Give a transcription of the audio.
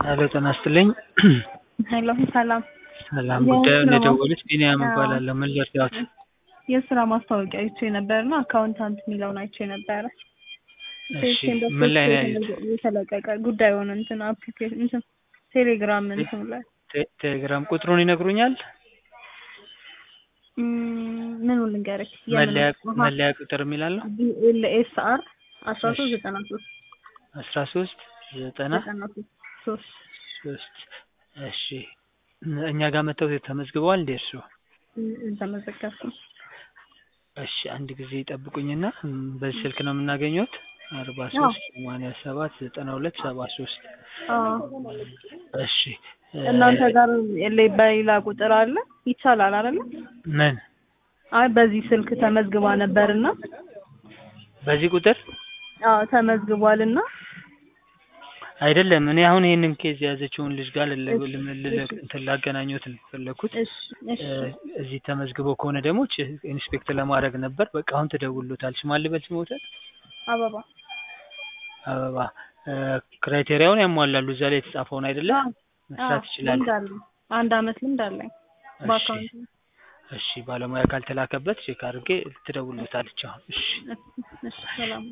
ሄሎ ጤና ይስጥልኝ። ሄሎ ሰላም። ሰላም ጉዳዩን የደወሉት ቢኒያም እባላለሁ። ምን ልርዳዎት? የስራ ማስታወቂያ አይቼ ነበርና አካውንታንት የሚለውን አይቼ ነበረ። እሺ ምን ላይ ነው ያዩት? የተለቀቀ ጉዳዩን እንትን አፕሊኬሽን እንትን ቴሌግራም እንትን ላይ ቴ- ቴሌግራም ቁጥሩን ይነግሩኛል? ም፣ ምኑን ልንገርህ? መለያ መለያ ቁጥር የሚላል ነው ቢኤልኤስአር አስራ ሶስት ዘጠና ሶስት አስራ ሶስት ዘጠና ዘጠና ሶስት ሶስት ሶስት እሺ እኛ ጋር መጥተው ተመዝግበዋል እንዴ እርሱ? ተመዘገብኩ። እሺ አንድ ጊዜ ይጠብቁኝና ም፣ በዚህ ስልክ ነው የምናገኘት አርባ ሶስት ሰማንያ ሰባት ዘጠና ሁለት ሰባ ሶስት እሺ እ፣ እናንተ ጋር የለ- በሌላ ቁጥር አለ ይቻላል አይደለ? ምን አይ በዚህ ስልክ ተመዝግባ ነበርና በዚህ ቁጥር አዎ ተመዝግቧልና አይደለም እኔ አሁን ይሄንን ኬዝ የያዘችውን ልጅ ጋር ልለ- ልም- ልለ- እንትን ላገናኘት ነው የፈለኩት እሺ እሺ እ፣ እዚህ ተመዝግቦ ከሆነ ደግሞ ች- ኢንስፔክት ለማድረግ ነበር በቃ አሁን ትደውሉታል ሽማል ልበል ስሞታል አበባ አበባ እ፣ ክራይቴሪያውን ያሟላሉ እዛ ላይ የተጻፈውን አይደለም መስራት ይችላሉ ልምድ አለኝ። አንድ አመት ልምድ አለኝ እሺ በአካውንት እሺ ባለሙያ ካልተላከበት ቼክ አድርጌ ትደውሉታለች አሁን እሺ እሺ ሰላም